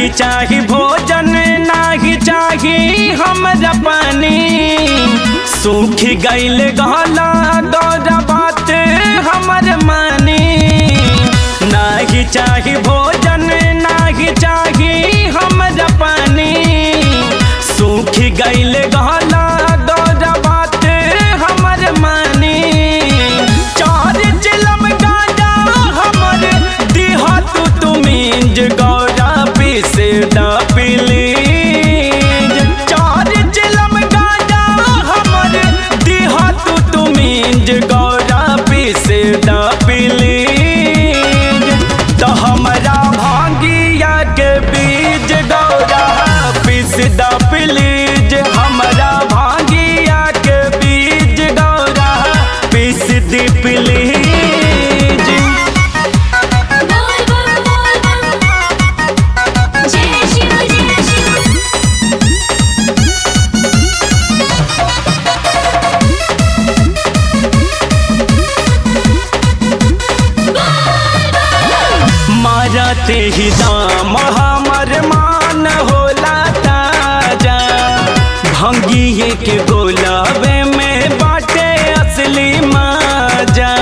नाही चाही भोजन नाही चाही हमरा पानी सूख गईल गहला दौरा बात हमर मानी नाही चाही भोजन नाही चाही हमरा पानी सूख गईल गहला दौरा बात हमर मानी चार चिलम गाजा हमर दिहा तू तुमीज गौरा पीस दा प्लीज चार चिलम गाजा हमर दिहा तू तुमीज गौरा पीस दा प्लीज तो हमरा भांगिया के बीज गौरा पीस दा प्लीज हमरा भांगिया के बीज गौरा पीस दी प्लीज बोल बम बोल बम जय शिव जय शिव मारते ही दाम हमर मान होला ताजा भंगिए के गोलाबे में बाटे असली माजा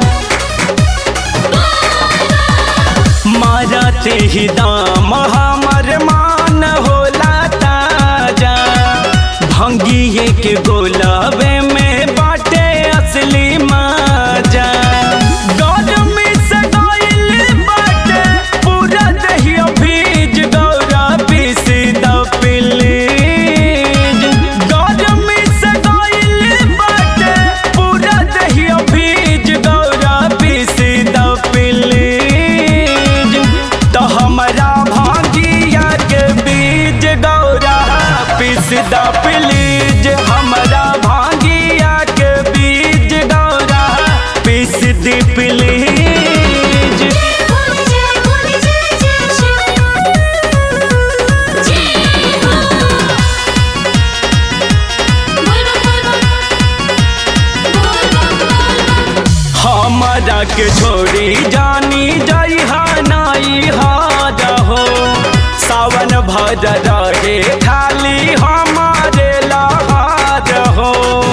मारते ही दाम हमर मान होला ताजा भंगिए के गोलाबे में बाटे असली माजा गरमी से गइल बाटे पूरा दहिया भीज गौरा पीस द प्लीज गरमी से गइल बाटे पूरा दहिया भीज गौरा पीस द प्लीज तो हमरा भांगिया के बीज गौरा पीस द प्लीज हमरा भांगिया के बीज गौरा पीस द प्लीज बोल जय बोल जय जय शिव जय हो बोल बम बोल बम बोल बम बोल बम हमरा के छोड़ी जानी जइहा नाई हार हो सावन भर रहे खाली हमारे लहार हो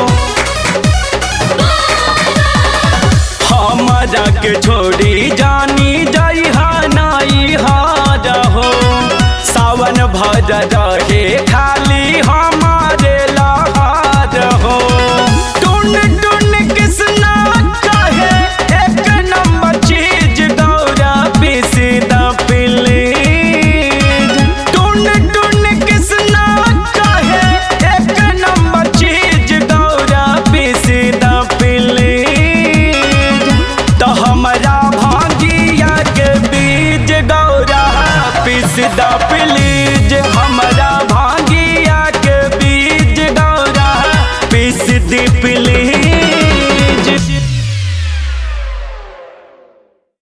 हमरा के छोड़ी जानी जइहा नाई हार हो सावन भर रहे खाली हमारे लहार हो टुन टुन किसना कहे एक नंबर चीज गौरा पीस द प्लीज टुन टुन किसना कहे एक नंबर चीज गौरा पीस द प्लीज तो हमरा भांगिया के बीज गौरा पीस द प्लीज हमरा